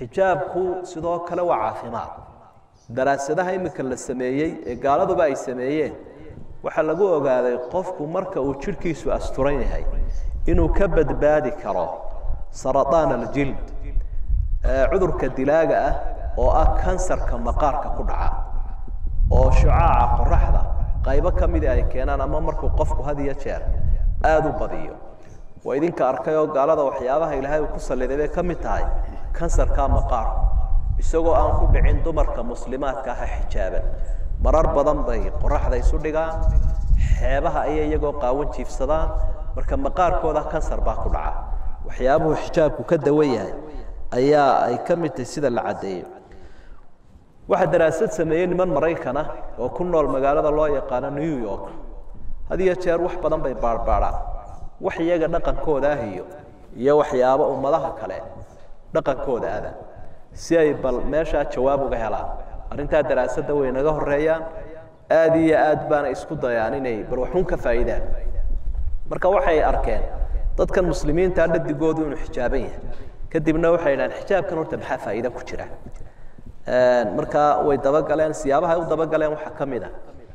xijaabku sidoo kale waa caafimaad daraasadaha iminka la sameeyey ee gaaladuba ay sameeyeen waxaa lagu ogaaday qofku marka uu jidhkiisu asturan yahay inuu ka badbaadi karo saraطaan aljild cudurka dilaaga ah oo ah kansarka maqaarka ku dhaca oo shucaaca qoraxda qaybo ka mida ay keenaan ama markuu qofku had iyo jeer aada u badiyo waa idinka arkay oo gaalada waxyaabaha ilaahay uu ku salliday bay ka mid tahay kansarka maqaarku isagoo aan ku dhicin dumarka muslimaadka ah xijaaban marar badan bay qoraxda isu dhigaan xeebaha ayay iyagoo qaawan jiifsadaan marka maqaarkooda kansar baa ku dhaca waxyaabuhu xijaabku ka dawan yahay ayaa ay ka mid tahay sida la caddeeyo waxaa daraasad sameeyey niman maraykana oo ku nool magaalada loo yaqaano new york had iyo jeer wax badan bay baarbaadhaan wax iyaga dhaqankooda ah iyo iyo waxyaabo ummadaha kale dhaqankooda ada si ay bal meeshaa jawaab uga helaan arrintaa daraasadda way naga horeeyaan aada iyo aad baana isku dayaan inay bal waxun ka faa'iidaan marka waxay arkeen dadkan muslimiinta dhadigoodu inuu xijaaban yahay kadibna waxay idhahaan xijaabkan horta maxaa faa'iida ku jira markaa way dabagaleen siyaabaha ay u dabagaleen waxaa ka mid a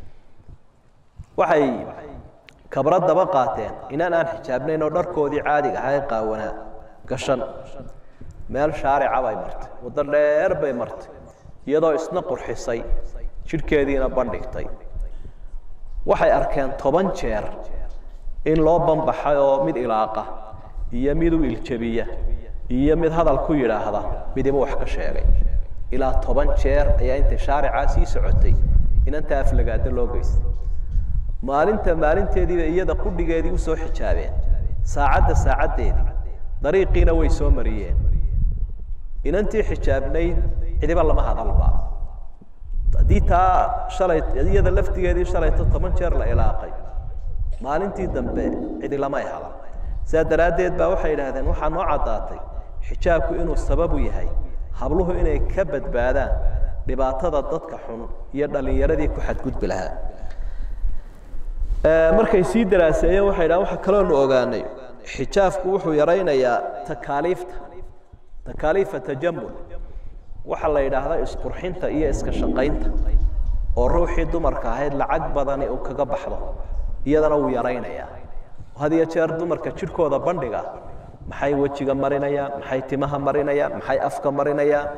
waxay kabra daba qaateen inaan aan xijaabnayn oo dharkoodii caadiga ahaa ee qaawanaa gashan meel shaarica bay martay waddo dheer bay martay iyadoo isna qurxisay jidhkeediina bandhigtay waxay arkeen toban jeer in loo banbaxay oo mid ilaaqa iyo mid u iljabiya iyo mid hadal ku yidhaahda midiba wax ka sheegay ilaa toban jeer ayaa intay shaaricaa sii socotay inanta aflagaado loo geystay maalinta maalinteediiba iyada qudhigeedii usoo xijaabeen saacadda saacaddeedii dariiqiina way soo mariyeen inantii xijaabnayd cidiba lama hadalba haddii taa shalay iyada laftigeedii shalayto toban jeer la ilaaqay maalintii dambe cidi lamay hadan sidaa daraaddeed baa waxay idhaahdeen waxaa noo caddaatay xijaabku inuu sababu yahay habluhu inay ka badbaadaan dhibaatada dadka xun iyo dhallinyaradii ku xadgudbi lahaa markay sii daraaseeyeen waxay dhahan waxa kaloonu ogaanay xijaabku wuxuu yaraynayaa takaaliifta takaaliifa tajamul waxaa la yidhaahdaa isqurxinta iyo iska shaqaynta oo ruuxii dumarka ahayd lacag badani uu kaga baxdo iyadana wuu yaraynayaa had iyo jeer dumarka jidhkooda bandhiga maxay wejiga marinayaan maxay timaha marinayaan maxay afka marinayaan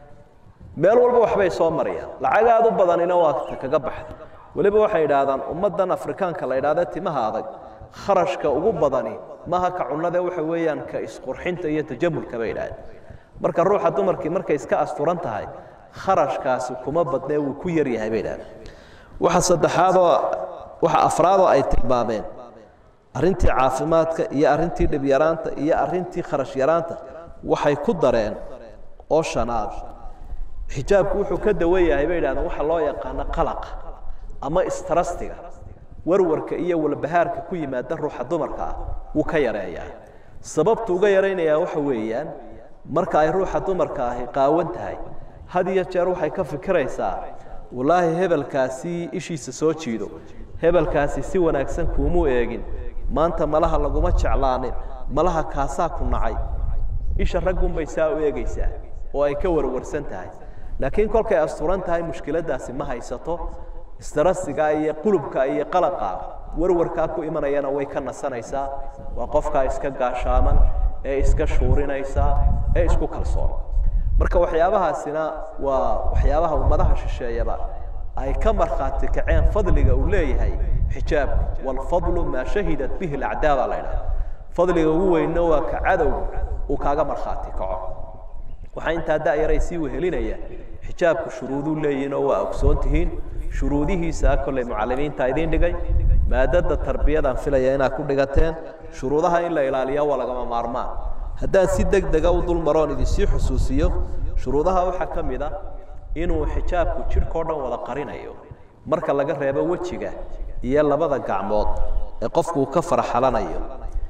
meel walba waxbay soo mariyaan lacag aada u badanina waa ta kaga baxda weliba waxay idhaahdaan ummaddan afrikaanka la idhahda timaha adag kharashka ugu badani maha ka cunade waxa weeyaan ka isqurxinta iyo tajamulka bay idhahdeen marka ruuxa dumarkii markay iska asturan tahay kharashkaasi kuma badnee wuu ku yar yahay bay idhahdeen waxa saddexaadoo waxa afraadoo ay tilmaameen arrintii caafimaadka iyo arrintii dhibyaraanta iyo arrintii kharash yaraanta waxay ku dareen oo shanaad xijaabku wuxuu ka dawan yahay bay idhahdeen waxa loo yaqaano qalaqa ama istrastiga warwarka iyo walbahaarka ku yimaada ruuxa dumarka ah wuu ka yareeyaa sababtu uga yaraynayaa waxa weeyaan marka ay ruuxa dumarka ahi qaawan tahay had iyo jeer waxay ka fikiraysaa wallaahi hebelkaasi ishiisa soo jiido hebelkaasi si wanaagsan kuumuu eegin maanta malaha laguma jeclaanin malaha kaasaa ku nacay isha raggunbay saa u eegaysaa oo ay ka warwarsan tahay laakiin kolkay asturan tahay mushkiladdaasi ma haysato istarasiga iyo qulubka iyo qalaqa warwarkaa ku imanayana way ka nasanaysaa waa qofkaa iska gaashaaman ee iska shuurinaysa ee isku kalsoon marka waxyaabahaasina waa waxyaabaha ummadaha shisheeyaba ay ka markhaati kaceen fadliga uu leeyahay xijaabku waalfadlu maa shahidat bihi alacdaa baa la ydhaha fadliga ugu weynna waa ka cadowga uu kaaga markhaati kaco waxaa intaa da'yaray sii wehelinaya xijaabku shuruuduu leeyihin oo waa ogsoon tihiin shuruudihiisa kolley mucalimiinta idiin dhigay maadada tarbiyadaan filaya inaad ku dhigateen shuruudaha in la ilaaliya waa lagama maarmaan haddaan si deg dega u dul maroon idinsii xusuusiyo shuruudaha waxaa ka mid a inuu xijaabku jidhkao dhan wada qarinayo marka laga reebo wejiga iyo labada gacmood ee qofku uu ka farxalanayo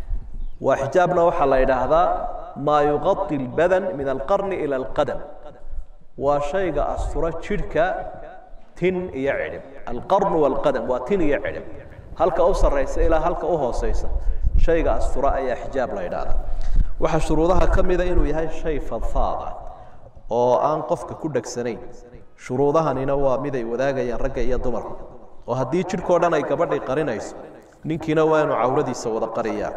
waa xijaabna waxaa la idhaahdaa maa yuqai اlbadan min alqarni ila alqadam waa shayga astura jidhka tin iyo cidhib alqarnu walqadam waa tin iyo cidhib halka u sarraysa ilaa halka u hooseysa shayga astura ayaa xijaab la idhaahdaa waxaa shuruudaha ka mida inuu yahay shay fadfaada oo aan qofka ku dhegsanayn shuruudahanina waa mid ay wadaagayaan ragga iyo dumarku oo haddii jidhkao dhan ay gabadhii qarinayso ninkiina waa inuu cawradiisa wada qariyaa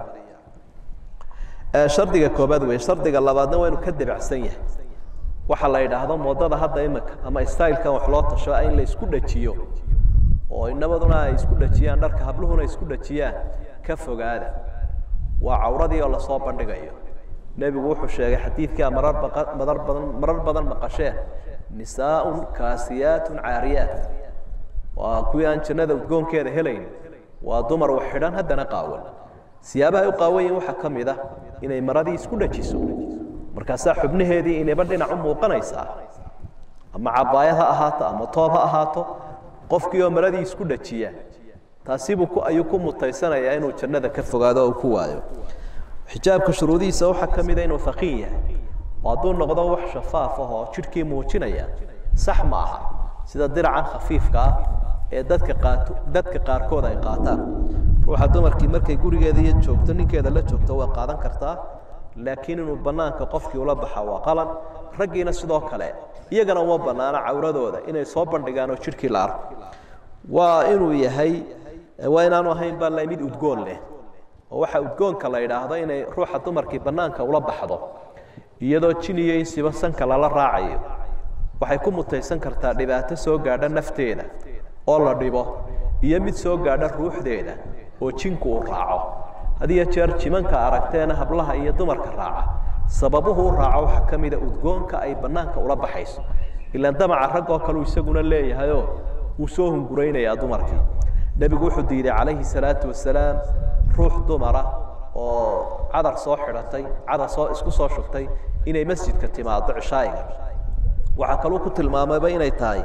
shardiga koobaad wey shardiga labaadna waa inuu ka debacsan yahay waxaa la yidhaahdo moodada hadda imika ama stylekan wax loo tasho in la isku dhajiyo oo inabaduna ay isku dhajiyaan dharka habluhuna isku dhajiyaan ka fogaada waa cawradii oo lasoo bandhigayo nebigu wuxuu sheegay xadiidkaa marar baqa marar badan marar badan maqasheen nisaaun kaasiyaatun caariyaat waa kuwii aan jannada udgoonkeeda helayn waa dumar wax xidhan haddana qaawan siyaabaha u qaawan yihin waxaa ka mid ah inay maradii isku dhajiso markaasaa xubnaheedii inayba dhinac u muuqanaysaa ama cabaayad ha ahaato ama toob ha ahaato qofkii oo maradii isku dhajiya taasibuu ku ayuu ku mutaysanayaa inuu jannada ka fogaado oo ku waayo xijaabka shuruudihiisa waxaa ka mida inuu haqiin yahay oo hadduu noqdo wax shafaaf ah oo jidhkii muujinaya sax ma aha sida diracan khafiifka ah ee dadka qaato dadka qaarkood ay qaataan ruuxa dumarkii markay gurigeeda iyo joogto ninkeeda la joogto waa qaadan kartaa laakiin inuu banaanka qofkii ula baxa waa qalad raggiina sidoo kale iyagana uma banaana cawradooda inay soo bandhigaan oo jidhkii la arko waa inuu yahay waa inaanu ahayn baa la mid udgoon leh oo waxaa udgoonka la idhaahdo inay ruuxa dumarkii banaanka ula baxdo iyadoo jin iyo insiba sanka lala raacayo waxay ku mutaysan kartaa dhibaato soo gaadha nafteeda oo la dhibo iyo mid soo gaadha ruuxdeeda oo jinku uu raaco had iyo jeer jimanka aragteena hablaha iyo dumarka raaca sababuhu u raaco waxaa ka mida udgoonka ay banaanka ula baxayso ilaan damaca raggoo kaleu isaguna leeyahayoo wuu soo hunguraynayaa dumarka nebigu wuxuu diiday calayhi salaatu wasalaam ruux dumara oo cadar soo xidhatay cadar soo isku soo shubtay inay masjidka timaado cishaa'iga waxaa kaluu ku tilmaamayba inay tahay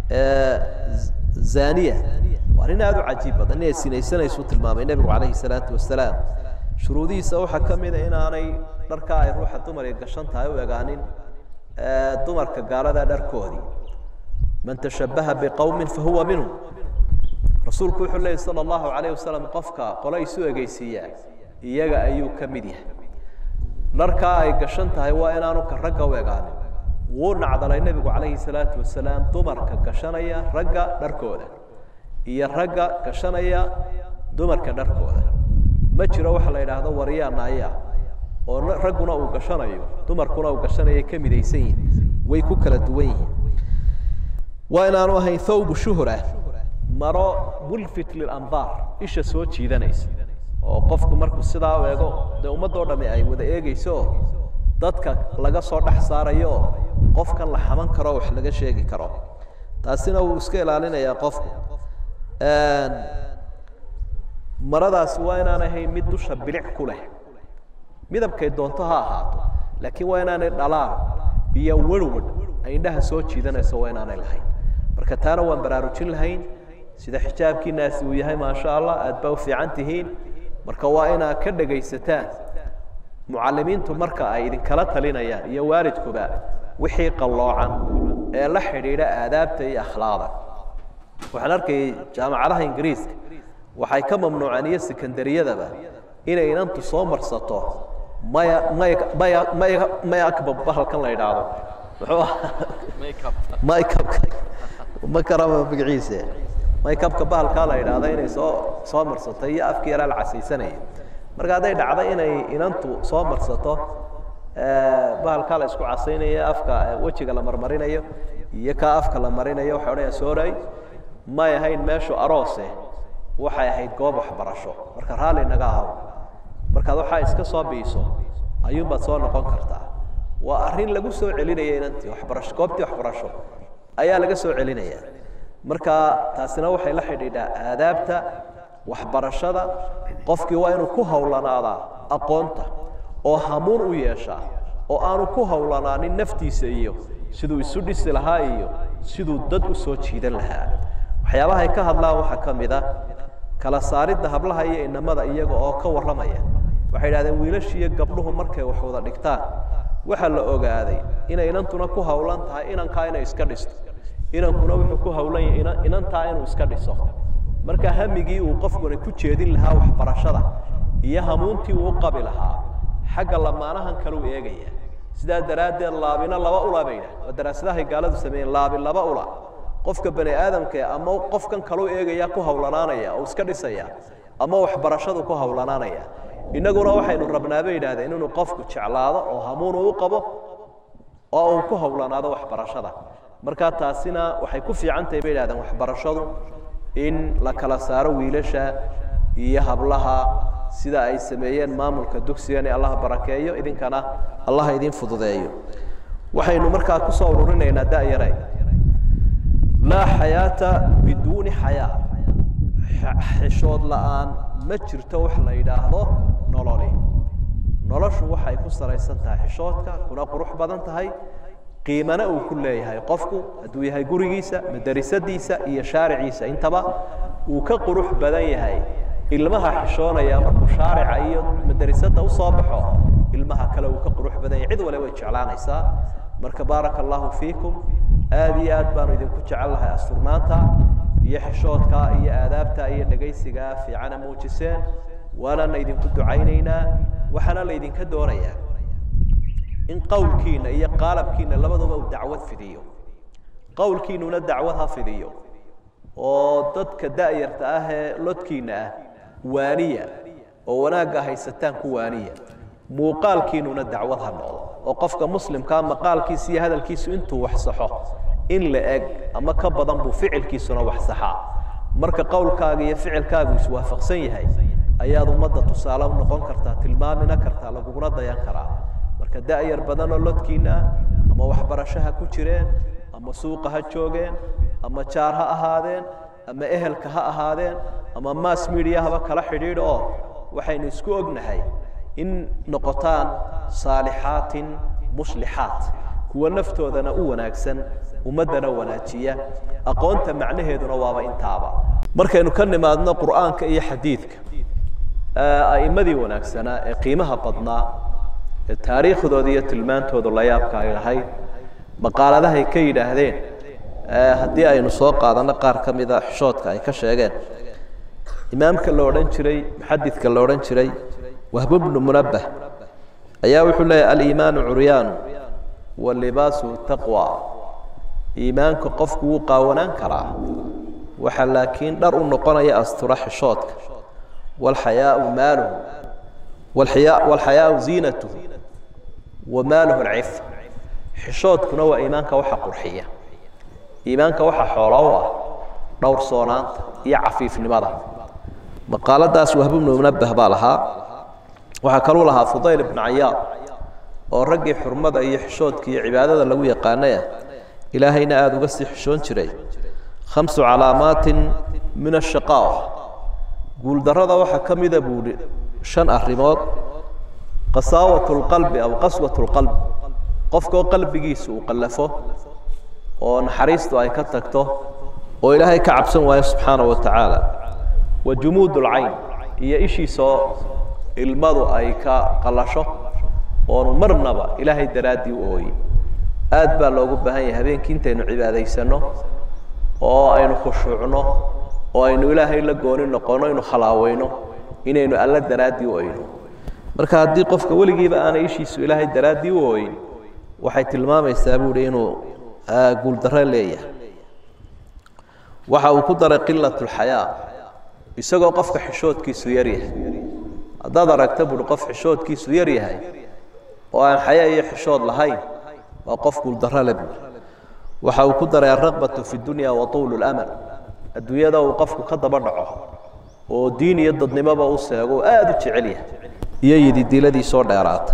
zaniya waa nin aada u cajiib badan inay sinaysanaysu tilmaamay nebigu calayhi salaatu wasalaam shuruudihiisa waxaa ka mida inaanay dharkaa ay ruuxa dumari gashan tahay u egaanin dumarka gaalada dharkoodii man tashabbaha biqowmin fahuwa minhum rasuulku wuxuu leeyay sala allahu calayh wasalam qofka qole isu egeysiiyaa iyaga ayuu ka mid yahay dharkaa ay gashan tahay waa inaanu ka ragga u egaanin wuu nacdalay nebigu calayhi salaatu wasalaam dumarka gashanaya ragga dharkooda iyo ragga gashanaya dumarka dharkooda ma jiro waxa la yidhaahdo waryaa naaya oo ragguna uu gashanayo dumarkuna uu gashanayo ka midaysan yihin way ku kala duwan yihiin waa inaanu ahayn thawbu shuhra maro mulfit lilandaar isha soo jiidanaysa oo qofku markuu sidaa u eego dee ummaddoo dhami ay wada eegeyso dadka laga soo dhex saarayo qofkan la xaman karo wax laga sheegi karo taasina wuu iska ilaalinayaa qofku maradaasi waa inaan ahayn mid dusha bilic ku leh midabkay doonto ha ahaato laakiin waa inaanay dhalaan iyo werwar ay indhaha soo jiidanayso waa inaanay lahayn marka taana waan baraarujin lahayn sida xijaabkiinaasi uu yahay maasha allah aad baa u fiican tihiin marka waa inaad ka dhegaysataan mucalimiintu marka ay idinkala talinayaan iyo waalidkuba wixii qalloocan ee la xidhiidha aadaabta iyo akhlaaqda waxaan arkayay jaamacadaha ingiriiska waxay ka mamnuuceen iyo sekondariyadaba inay inantu soo marsato maya maya maya maya maya akbab bahalkan la idhaahdo muxuu ahaa maykabka ma karaba magaciise maykabka bahalkaa la idhaahdo inay soo soo marsatay iyo afkii yaraa la casaysanaya marka hadday dhacdo inay inantu soo marsato bahalkaa la isku casaynayo afka wejiga la marmarinayo iyo kaa afka la marinayo waxay odhanaya sooray may ahayn meeshu aroose waxay ahayd goob waxbarasho marka raalli naga ahaw markaad waxaa iska soo biiso ayuunbaad soo noqon kartaa waa arrin lagu soo celinaya inantii waxbarasho goobtii waxbarasho ayaa laga soo celinaya marka taasina waxay la xidhiidhaa aadaabta waxbarashada qofkii waa inuu ku howlanaadaa aqoonta oo hamuun u yeeshaa oo aanu ku howlanaanin naftiisa iyo siduu isu dhisi lahaa iyo siduu dad u soo jiidan lahaa waxyaabaha ay ka hadlaan waxaa ka mid a kala saaridda hablaha iyo inamada iyaga oo ka warramaya waxay idhahdeen wiilashiiyo gabdhuhu markay wax wada dhigtaan waxaa la ogaaday inay inantuna ku howlan tahay inankaa inay iska dhisto inankuna wuxuu ku howlan yahay inantaa inuu iska dhiso marka hamigii uu qofkuna ku jeedin lahaa waxbarashada iyo hamuuntii uu qabi lahaa xagga lamaanahan kaleu eegaya sidaa daraaddeed laabina laba ula bay yidhaha waa daraasadahay gaaladu sameeyeen laabi laba ula qofka bani aadamka ama qofkan kaluu eegaya ku hawlanaanaya oo iska dhisaya ama waxbarashadu ku hawlanaanaya innaguna waxaynu rabnaa bay yidhahdeen inuu qofku jeclaado oo hamuunu u qabo oo uu ku hawlanaado waxbarashada markaa taasina waxay ku fiican tahay bay yidhahdeen waxbarashadu in la kala saaro wiilasha iyo hablaha sida ay sameeyeen maamulka dugsigan ee allah barakeeyo idinkana allah idin fududeeyo waxaynu markaa kusoo ururinaynaa da'yare laa xayaata biduuni xayaa xishood la'aan ma jirto wax la yidhaahdo nololi noloshu waxay ku salaysan tahay xishoodka kuna qurux badan tahay qiimana uu ku leeyahay qofku hadduu yahay gurigiisa madarasadiisa iyo shaariciisa intaba uu ka qurux badan yahay ilmaha xishoonaya markuu shaarica iyo madarasada usoo baxo ilmaha kale uu ka qurux badan yahay cid wale way jeclaanaysaa marka baaraka allahu fiikum aada iyo aad baanu idinku jecel lahay asturnaanta iyo xishoodka iyo aadaabta iyo dhegaysiga fiicana muujiseen waanana idinku ducaynaynaa waxaana la idinka doonayaa in qowlkiina iyo qaalabkiina labaduba uu dacwad fidiyo qowlkiinuna dacwad ha fidiyo oo dadka da'yarta ah ee lodkiina ah waaniya oo wanaagga haysataan ku waaniya muuqaalkiinuna dacwad ha noqdo oo qofka muslimkaa maqaalkiisa iyo hadalkiisu intuu wax saxo in la eg ama ka badan buu ficilkiisuna wax saxaa marka qowlkaaga iyo ficilkaagu iswaafaqsan yahay ayaad ummadda tusaale u noqon kartaa tilmaamina kartaa laguguna dayan karaa marka da'yar badanoo lodkiina ah ama waxbarasho ha ku jireen ama suuqa ha joogeen ama jaar ha ahaadeen ama ehelka ha ahaadeen ama mass media haba kala xidhiidh oo waxaynu isku ognahay in noqotaan saalixaatin muslixaat kuwa naftoodana u wanaagsan ummaddana wanaajiya aqoonta macnaheeduna waaba intaaba markaynu ka nimaadno qur'aanka iyo xadiidka a'immadii wanaagsanaa ee qiimaha badnaa ee taariikhdooda iyo tilmaantoodu la yaabka ay lahayd maqaaladahay ka yidhaahdeen haddii aynu soo qaadano qaar ka mida xishoodka ay ka sheegeen imaamka la odhan jiray muxadidka la odhan jiray wahbu bnu munabbah ayaa wuxuu leeyahy aliimaanu curyaanu walibaasu taqwa iimaanka qofku wuu qaawanaan karaa waxaa laakiin dhar u noqonaya astura xishoodka walxayaau maaluhu walxayaau ziinatuhu wa maaluhu alcif xishoodkuna waa iimaanka waxa qurxiya iimaanka waxa xoolo u ah dhowrsoonaanta iyo cafiifnimada maqaaladaas wahbu bnu munabbah baa lahaa waxaa kaluu lahaa fudayl ibnu cayaad oo raggii xurmada iyo xishoodka iyo cibaadada lagu yaqaanaya ilaahayna aada uga sii xishoon jiray khamsu calaamaatin min ashaqaawa guuldarrada waxaa ka mida buuhi shan arrimood qasaawat lqalbi aw qaswat lqalbi qofkoo qalbigiisa uu qallafo oo naxariistu ay ka tagto oo ilaahay ka cabsan waayo subxaana wa tacaala wa jumuud lcayn iyo ishiisoo ilmadu ay ka qallasho oonu marnaba ilaahay daraaddii u ooyin aad baa loogu baahan yahay habeenkii intaynu cibaadaysanno oo aynu khushuucno oo aynu ilaahay la gooni noqono inu khalaaweyno inaynu alla daraaddii u oyno marka haddii qofka weligiiba aanay ishiisu ilaahay daraaddii u ooyin waxay tilmaamaysaa buuhi inuu guuldarro leeyahay waxa uu ku daray qilat lxayaa isagoo qofka xishoodkiisu yar yahay haddaad aragta buuhi qof xishoodkiisu yar yahay oo aan xayaa iyo xishood lahayn waa qof guuldarro le buuhi waxa uu ku daray alraqbatu fi dunya wa tuulu lamal adduunyada uu qofku ka daba dhaco oo diin iyo dadnimoba u seego oo aada u jecel yahay iyo yididiiladiisoo dheeraata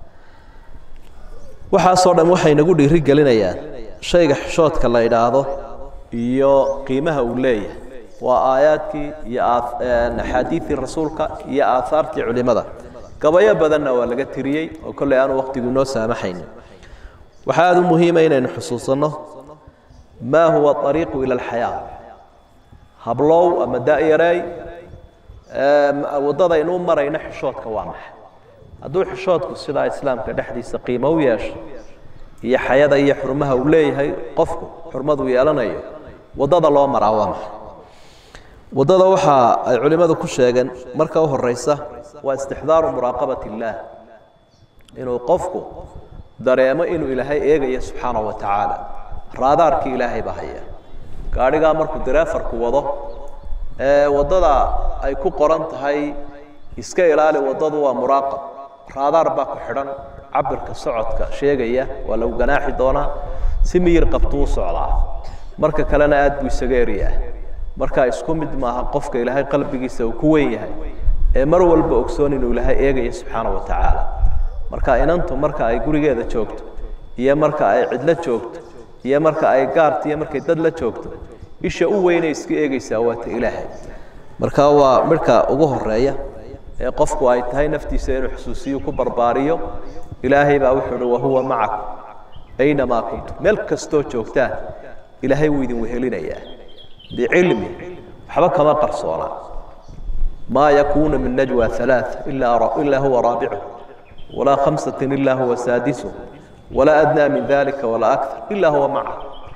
waxaasoo dhan waxay nagu dhiiri gelinayaan shayga xishoodka la idhaahdo iyo qiimaha uu leeyahay waa aayaadkii iyo axaadiidii rasuulka iyo aahaartii culimada gabayo badanna waa laga tiriyey oo kolley aanu waqtigu inoo saamaxayn waxaa aada u muhiima inaynu xusuusanno maa huwa ariiqu ila alxayaa hablow ama da'yareey waddadaynu u marayno xishoodka waa maxay hadduu xishoodku sidaa islaamka dhexdiisa qiimo u yeesho iyo xayada iyo xurmaha uu leeyahay qofku xurmaduu yeelanayo waddada loo maraa waa maxay waddada waxa ay culimmadu ku sheegeen marka u horeysa waa istixdaaru muraaqabat illaah inuu qofku dareemo inuu ilaahay eegayo subxaana wa tacaala raadaarkii ilaahay baa haya gaadhigaa markuu dareefarku wado ee waddada ay ku qoran tahay iska ilaali waddadu waa muraaqab raadaar baa ku xidhan cabirka socodka sheegaya waa lagu ganaaxi doonaa si miyir qabtuu u socdaa marka kalena aad buu isaga eryaa markaa isku mid maaha qofka ilaahay qalbigiisa uu ku weyn yahay ee mar walba ogsoon inuu ilaahay eegayo subxaana wa tacaala marka inantu marka ay gurigeeda joogto iyo marka ay cidlo joogto iyo marka ay gaarta iyo markay dad la joogto isha u weynay iska eegaysaa waa ta ilaahay marka waa midhka ugu horeeya ee qofku ay tahay naftiisa inuu xusuusiyo ku barbaariyo ilaahay baa wuxuu uhi wahuwa macakum aynamaa kuntum meel kastoo joogtaan ilaahay wuu idin wehelinayaa bicilmi waxba kama qarsoona maa yakuunu min najwa alaaث ilaa huwa raabicu walaa khamsati ilaa huwa saadisu walaa adnaa min dalika walaa akar ilaa huwa maca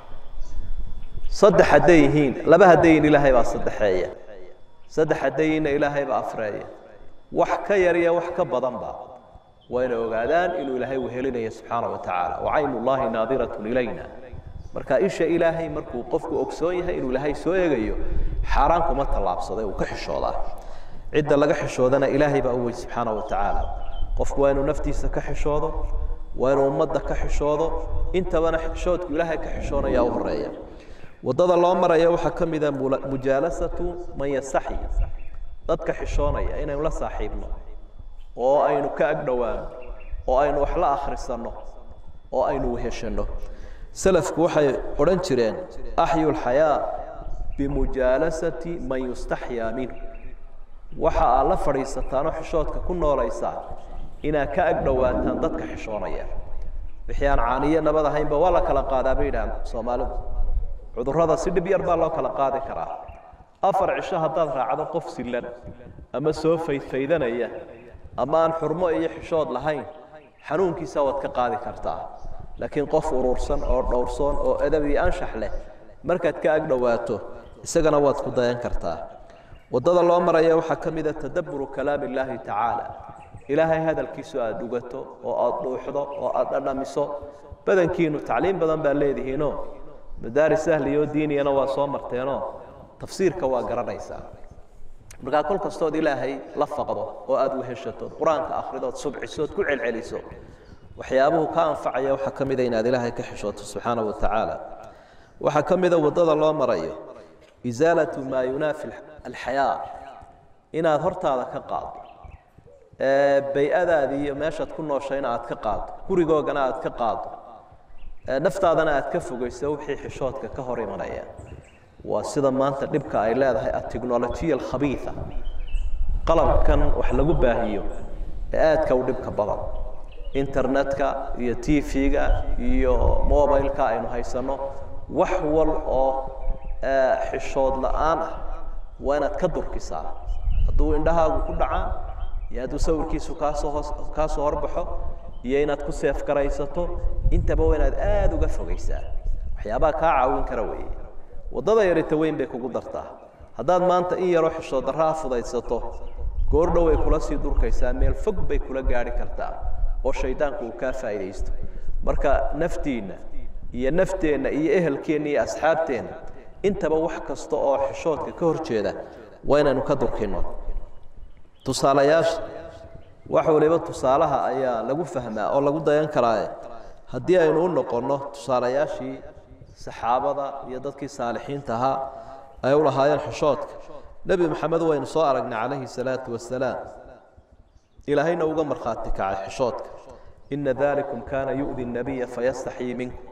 saddex hadday yihiin laba hadday yihiin ilaahay baa saddexeeya saddex hadday yihiinna ilaahay baa afreeya wax ka yar iyo wax ka badanba wayna ogaadaan inuu ilaahay wehelinayo subxaana wa tacaala wacaynu llahi naadiratun ilayna marka isha ilaahay markuu qofku ogsoon yahay inuu ilaahay soo eegayo xaaraan kuma tallaabsaday uu ka xishoodaa cidda laga xishoodana ilaahay baa u wey subxaana wa tacaala qofku waa inuu naftiisa ka xishoodo waa inuu ummadda ka xishoodo intabana xishoodku ilaahay ka xishoonaya u horeeya waddada loo maraya waxaa ka mida mujaalasatu man yastaxyi dadka xishoonaya inaynu la saaxiibno oo aynu ka agdhowaano oo aynu wax la akhrisanno oo aynu weheshanno selafku waxay odhan jireen axyu lxayaa bimujaalasati man yustaxyaa minhu waxa aad la fadhiisataanoo xishoodka ku noolaysaa inaad ka agdhowaataan dadka xishoonaya wixii aan caaniyo nabad ahaynba waa la kala qaadaa bay yidhahaan soomaalidu cudurrada si dhib yar baa loo kala qaadi karaa afar cisho haddaad raacdo qof silan ama soo faydfaydanaya ama aan xurmo iyo xishood lahayn xanuunkiisa waad ka qaadi kartaa laakiin qof urursan oo dhowrsoon oo edab iyo anshax leh markaad ka agdhowaato isagana waad ku dayan kartaa waddada loo maraya waxaa ka mida tadabburu kalaami illaahi tacaala ilaahay hadalkiisu aada dhugato oo aada dhuuxdo oo aada dhadhamiso badankiinu tacliim badan baa leedihiinoo madaaris ahliyo diiniyana waa soo marteenoo tafsiirka waa garanaysaa markaa kol kastood ilaahay la faqdo oo aada weheshatood qur-aanka akhridood subcisood ku celceliso waxyaabuhu ka anfacaya waxaa ka mida inaad ilaahay ka xishooto subxaana wa tacaala waxaa ka mida waddada loo marayo isaalatu maa yunaafi alxayaa inaad hortaada ka qaado bay-adaadii iyo meeshaad ku nooshayna aad ka qaado gurigoogana aad ka qaado naftaadana aad ka fogeyso wixii xishoodka ka hor imanaya waa sida maanta dhibka ay leedahay atechnolojiya alkhabiia qalabkan wax lagu baahiyo ee aadka u dhibka badan internetka iyo t v-ga iyo mobileka aynu haysanno wax wal oo xishood la-aan ah waa inaad ka durkisaa hadduu indhahaagu ku dhacaa iyo hadduu sawirkiisu kaasoo hoos kaasoo horbaxo iyo inaad ku seef garaysato intaba waa inaad aada uga fogeysaa waxyaabaha kaa caawin kara weeye waddada yarita weyn bay kugu dartaa haddaad maanta in yaroo xishood darraa fudaysato goordhow ay kula sii durkaysaa meel fog bay kula gaadhi kartaa oo shaydaanku uu kaa faa'iidaysto marka naftiinna iyo nafteenna iyo ehelkeenna iyo asxaabteenna intaba wax kasta oo xishoodka ka hor jeeda waa inaynu ka durkinno tusaalayaasha wax waliba tusaalaha ayaa lagu fahmaa oo lagu dayan karaaye haddii aynu u noqonno tusaalayaashii saxaabada iyo dadkii saalixiinta ahaa ay u lahaayeen xishoodka nebi maxamed waynu soo aragnay calayhi salaatu wasalaam ilaahayna uga markhaati kacay xishoodka ina dalikum kaana yu'di nabiya fayastaxyii minkum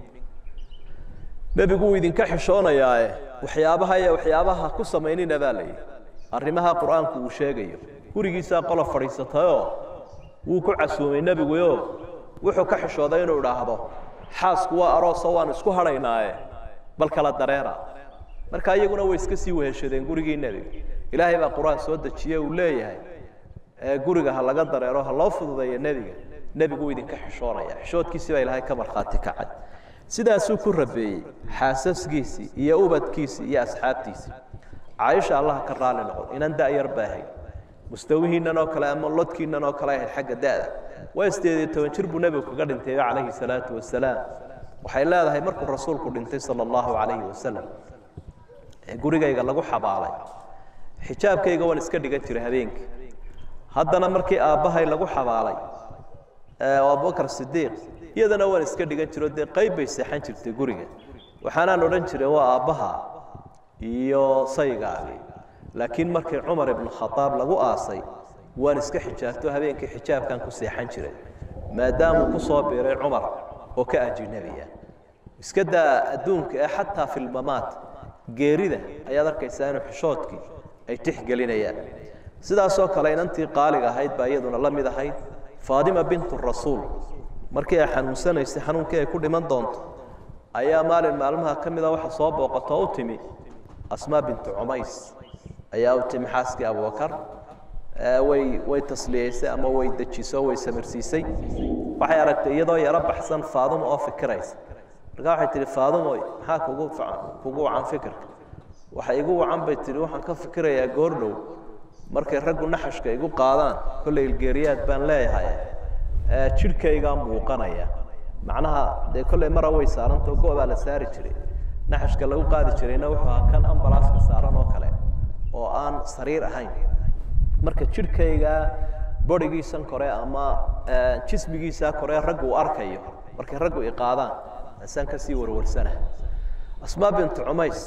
nebigu wuu idinka xishoonayaae waxyaabaha iyo waxyaabaha ku samaynina baa la yidhi arrimaha qur-aanku uu sheegayo gurigiisaa qola fadhiisatayoo wuu ku casuumay nebiguyo wuxuu ka xishooday inuu idhaahdo xaasku waa arooso waan isku hadhaynaaye bal kala dareera marka iyaguna way iska sii weheshadeen gurigii nebiga ilaahay baa qur-aan soo dejiye uu leeyahay guriga ha laga dareero ha loo fududeeyo nebiga nebigu wuu idinka xishoonaya xishoodkiisii baa ilaahay ka markhaati kacay sidaasuu ku rabeeyey xaasaskiisii iyo ubadkiisii iyo asxaabtiisii caaisha allaha ka raali noqon inan da-yar baa ahayd mustawihiinan oo kale ama lodkiinan oo kale ahayd xagga da-da waa sideed iyo toban jir buu nebigu kaga dhintay calayhi salaatu wasalaam waxay leedahay markuu rasuulku dhintay sala allahu calayhi wasalam ee gurigayga lagu xabaalay xijaabkayga waan iska dhigan jiray habeenkii haddana markii aabbahay lagu xabaalay abubakar sidiiq iyadana waan iska dhigan jiro dee qayb bay seexan jirtay guriga waxaanaan odhan jiray waa aabbaha iyo saygaagi laakiin markii cumar ibnu khadaab lagu aasay waan iska xijaabto habeenkii xijaabkan ku seexan jiray maadaamuu ku soo biiray cumar oo ka ajinabiya iska daa adduunka ee xataa filmamaat geerida ayaad arkaysaa inuu xishoodkii ay tixgelinayaan sidaasoo kale inantii qaaliga ahayd baa iyaduna la mid ahayd faadima bintu rasuul markii ay xanuunsanaysay xanuunkii ay ku dhiman doonto ayaa maalin maalmaha ka mida waxa soo booqatoo u timi asmaa bintu cumays ayaa u timi xaaskii abubakar way way tasliyeysay ama way dejiso way samirsiisay waxay aragtay iyadoo yaro baxsan faaduma oo fikiraysa markaa waxay tihi faadumoy maxaa kugu kugu wacan fikirka waxa igu wacan bay tihi waxaan ka fikirayaa goordhow markay raggu naxashka igu qaadaan kolley ilgeeriyaad baan leeyahay jidhkaygaa muuqanaya macnaha dee kolley mara way saarantao go-baa la saari jiray naxashka lagu qaadi jirayna wuxuu ahaa kan ambalaaska saaran oo kale oo aan sariir ahayn marka jidhkaygaa borigiisan kore ama jismigiisaa kore raggu uu arkayo markay raggu iqaadaan asaan kasii warwarsana asmaa bintu cumays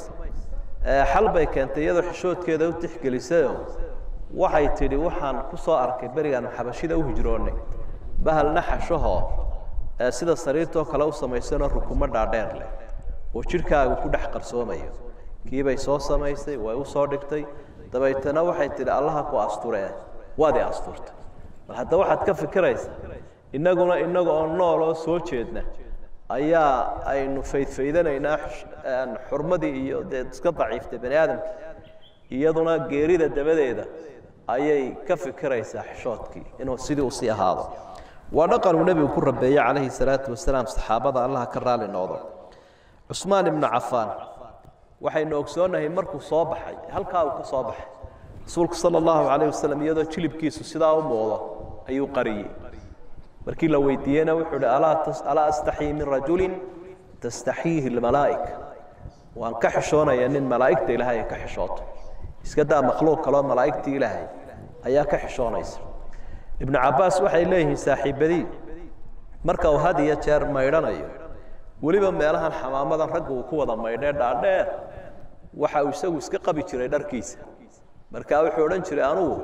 xal bay keentay iyadoo xishoodkeeda u tixgelisayoo waxay tidhi waxaan ku soo arkay berigaan xabashida u hijroonnay bahal naxashahoo sida sariirtoo kale u samaysanoo rukumo dhaadheer leh oo jidhkaagu ku dhex qarsoomayo kiibay soo samaysay way u soo dhigtay dabaytana waxay tidhi allaha ku asturee waad i asturtay bal hadda waxaad ka fikiraysaa innaguna innaga oo nool oo soo jeedna ayaa aynu faydfaydanaynaa xurmadii iyo dee iska daciiftay bani aadamka iyaduna geerida dabadeeda ayay ka fikiraysaa xishoodkii inuu sidii usii ahaado waa dhaqanuu nebigu ku rabeeyey calayhi salaatu wasalaam saxaabada allaha ka raali noqdo cusmaan ibnu cafaan waxaynu ogsoonnahay markuu soo baxay halkaa uu ka soo baxay rasuulku sala allahu calayh wasalam iyadoo jilibkiisu sidaa u muuqdo ayuu qariyey markii la weydiiyeyna wuxuu hi alaa astaxii min rajulin tastaxiihi lmalaa'ika waan ka xishoonayaa nin malaa'igta ilaahay ay ka xishooto iska daa makhluuq kaloo malaa'igtii ilaahay ayaa ka xishoonaysa ibnu cabbaas waxay leeyihiin saaxiibadii marka uu had iyo jeer maydhanayo weliba meelahan xamaamadan ragga uu ku wada maydhee dhaadheer waxa uu isagu iska qabi jiray dharkiisa marka wuxuu odhan jiray anugu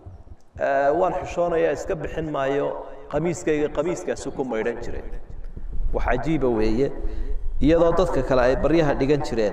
waan xishoonayaa iska bixin maayo qamiiskayga qamiiskaasu ku maydhan jiray wax cajiiba weeye iyadoo dadka kale ay baryaha dhigan jireen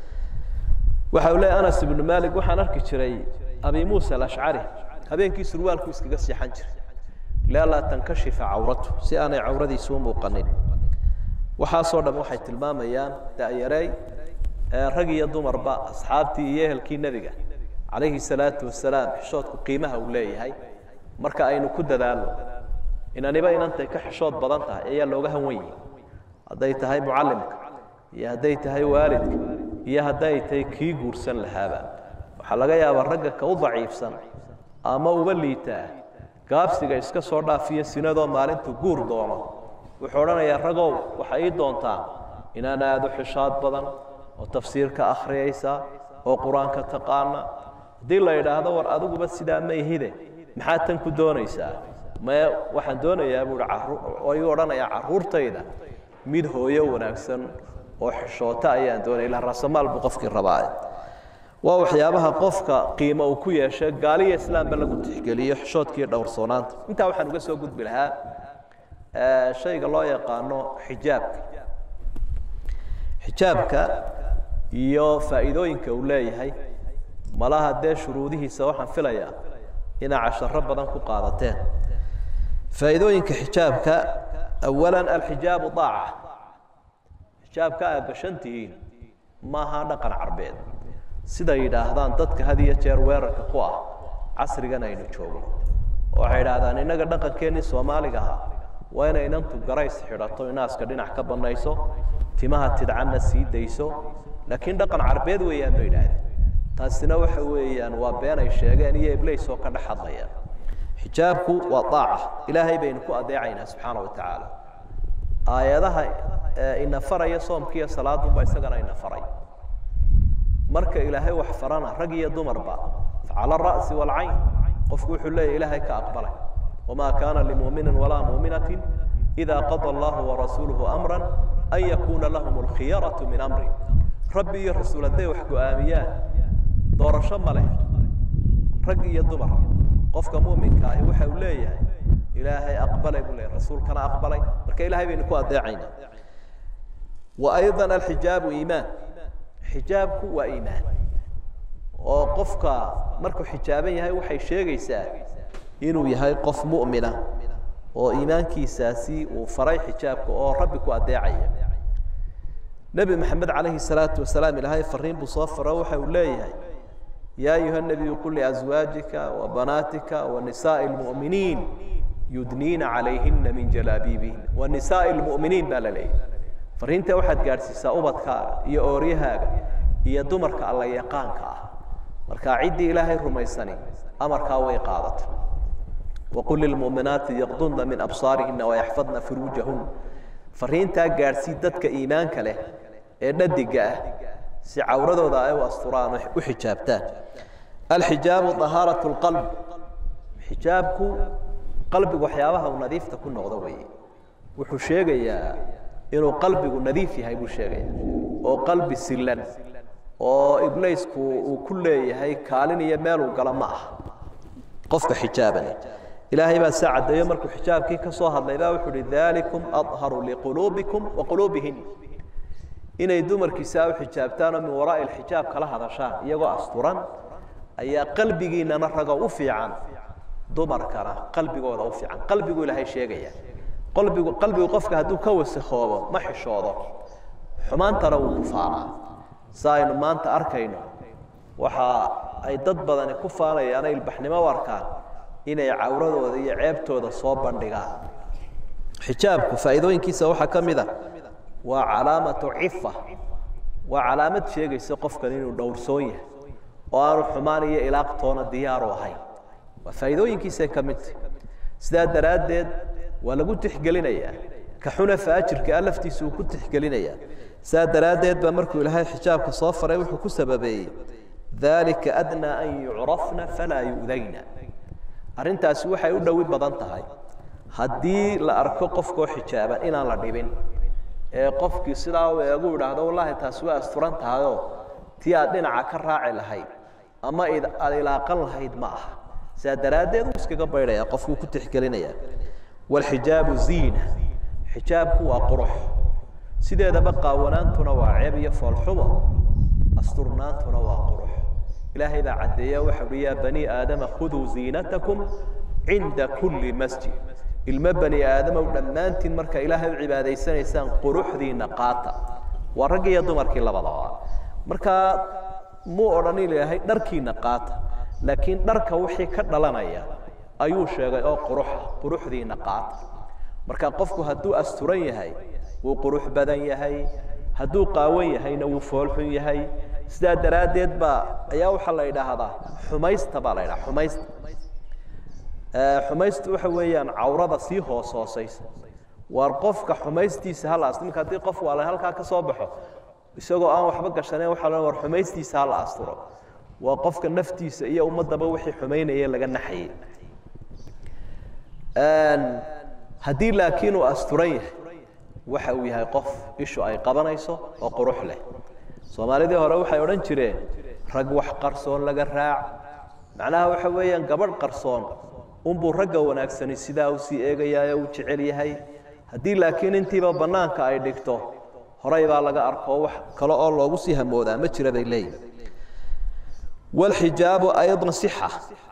waxa uu leeyahy anas ibnu malik waxaan arki jiray abi muusa alashcari habeenkii surwaalku iskaga seexan jiray lianlaa tankashifa cawratu si aanay cawradiisu u muuqanin waxaasoo dham waxay tilmaamayaan da'yareey rag iyo dumarba asxaabtii iyo ehelkii nebiga calayhi salaatu wasalaam xishoodku qiimaha uu leeyahay marka aynu ku dadaalno inaniba inantay ka xishood badan tahay ayaa looga hanwan yihi hadday tahay mucallimka iyo hadday tahay waalidka iyo hadday tahay kii guursan lahaaba waxaa laga yaabaa ragga ka u daciifsan ama uba liitaa gaabsiga iska soo dhaafiyo sinadoo maalintuu guur doono wuxuu odhanayaa ragow waxay ii doontaan inaan aado xishaad badan oo tafsiirka akhriyaysa oo qur-aanka taqaana haddii la yidhaahdo war adiguba sidaa ma ihide maxaad tan ku doonaysaa mae waxaan doonayaa buui oo igu odhanayaa carruurtayda mid hooyo wanaagsan oo xishoota ayaan doonaya ila raasamaal buu qofkii rabaa waa waxyaabaha qofka qiimo uu ku yeeshay gaaliya islaamba lagu tixgeliyo xishoodkiiyo dhowrsoonaanta intaa waxaan uga soo gudbi lahaa shayga loo yaqaano xijaabka xijaabka iyo faa'iidooyinka uu leeyahay malaha dee shuruudihiisa waxaan filayaa inaa casharo badan ku qaadateen faa'iidooyinka xijaabka awalan alxijaabu daaca xijaabka aad gashantihiin maaha dhaqan carbeed sida yidhaahdaan dadka had iyo jeer weerarka ku ah casrigan aynu joogno oo waxay idhaahdaan innaga dhaqankeennii soomaaliga ahaa waa inay inantu garays xidhato inaaska dhinac ka banayso timaha tidcanna sii dayso laakiin dhaqan carbeed weeyaan bay idhaahdeen taasina waxa weeyaan waa been ay sheegeen iyo iblays oo ka dhex hadlaya xijaabku waa aaca ilaahay baynu ku adeecaynaa subxaana wa tacaala aayadaha ina faraya soomkiiyo salaadunba isagana ina faray marka ilaahay wax farana rag iyo dumarba facala ara'si waalcayn qofku wuxuu leeyahy ilaahay ka aqbalay wamaa kaana limuminin walaa muuminati ida qada allahu warasuuluhu amra an yakuuna lahum alkhiyaratu min amri rabbi iyo rasuul hadday wax go-aamiyaan doorasho ma leh rag iyo dumar qofka muuminka ahi waxa uu leeyahay ilaahay aqbalay buu leeyahy rasuulkana aqbalay marka ilahay baynu ku adeecaynaa wa ayضa alxijaabu iimaan xijaabku waa iimaan oo qofka markuu xijaaban yahay waxay sheegaysaa inuu yahay qof mu'mina oo iimaankiisaasi uu faray xijaabka oo rabbi ku adeecaya nebi maxamed calayhi الsalaatu wasalaam ilaahay fariin buu soo faro waxa uu leeyahay ya ayuha الnabiyu qul liazwaajika wabanaatika wanisaaءi اlmu'miniin yudniina calayhina min jalaabiibihina wanisaaءi اlmu'miniin baa la leeyahy fariinta waxaad gaadhsiisaa ubadkaaga iyo ooryahaaga iyo dumarka alla yaqaanka ah marka ciddii ilaahay rumaysani amarkaa way qaadatay waqul lilmu'minaati yaqdunna min absaarihina wayaxfadna furuujahun fariintaa gaadhsii dadka iimaanka leh ee dhadiga ah si cawradooda ay u asturaan u xijaabtaan alxijaabu طahaaraة اlqalb xijaabku qalbigu waxyaabaha uu nadiifta ku noqdo weeye wuxuu sheegayaa inuu qalbigu nadiif yahay buu sheegaya oo qalbi silan oo iblaysku uu ku leeyahay kaalin iyo meeluu galo ma aha qofka xijaabani ilaahay baa saa caddeeyo markuu xijaabkii ka soo hadlay baa wuxuu uhi dalikum adharu liquluubikum wa quluubihin inay dumarkiisaa u xijaabtaan oo min waraa'i alxijaab kala hadashaan iyagoo asturan ayaa qalbigiinana rago u fiican dumarkana qalbigooda u fiican qalbigu ilaahay sheegaya qalbigu qalbigu qofka hadduu ka wasakoobo ma xishoodo xumaantana wuu ku faanaa sa aynu maanta arkayno waxa ay dad badani ku faanayaana ilbaxnimo u arkaan inay cawradooda iyo ceebtooda soo bandhigaan xijaabku faa'iidooyinkiisa waxaa ka mid a waa calaamatu cifa waa calaamad sheegaysa qofkan inuu dhowrsoon yahay oo aanu xumaan iyo ilaaqtoona diyaaru ahayn waa faa'iidooyinkiisay ka midtah sidaa daraaddeed waa lagu tixgelinayaa ka xuna faajirka a laftiisa uu ku tixgelinayaa sidaa daraaddeed baa markuu ilaahay xijaabka soo faray wuxuu ku sababeeyey dalika adnaa an yucrafna falaa yu'dayna arrintaasi waxay u dhowi badan tahay haddii la arko qofkoo xijaaban inaan la dhibin ee qofkii sidaa u eegu idhaahdo wallaahi taasi waa asturan tahayoo tii aad dhinaca ka raaci lahayd ama aad ilaaqan lahayd ma aha sidaa daraaddeed uu iskaga baydhaya qofkuu ku tixgelinaya waalxijaabu ziina xijaabku waa qurux sideedaba qaawanaantuna waa ceeb iyo foolxumo asturnaantuna waa qurux ilaahay baa caddeeya waxa uhi yaa bani aadama khuduu ziinatakum cinda kulli masjid ilmo bani aadamow dhammaantiin marka ilaahay u cibaadaysanaysaan quruxdiina qaata waa rag iyo dumarkii labadaba markaa muu odhan ilaahay dharkiina qaata laakiin dharka wixii ka dhalanaya ayuu sheegay oo quruxa quruxdiina qaata marka qofku hadduu asturan yahay wuu qurux badan yahay hadduu qaawan yahayna wuu foolxun yahay sidaa daraaddeed baa ayaa waxaa la idhaahdaa xumaysta baa la idhaha xumaysta xumaystu waxa weeyaan cawrada sii hoos hoosaysa waar qofka xumaystiisa hala asturo marka haddii qof waala halkaa ka soo baxo isagoo aan waxba gashanayn waxaa la war xumaystiisa hala asturo waa qofka naftiisa iyo ummaddaba wixii xumaynaya laga naxayay haddii laakiin uu asturan yahay waxa uu yahay qof ishu ay qabanayso oo qurux leh soomaalidii hore waxay odhan jireen rag wax qarsoon laga raac macnaha waxa weeyaan gabadh qarsoon unbuu ragga wanaagsani sidaa u sii eegayaa uu jecel yahay haddii laakiin intiiba bannaanka ay dhigto horay baa laga arko wax kale oo loogu sii hamoodaa ma jira bay leeyihin waalxijaabu aydan sixa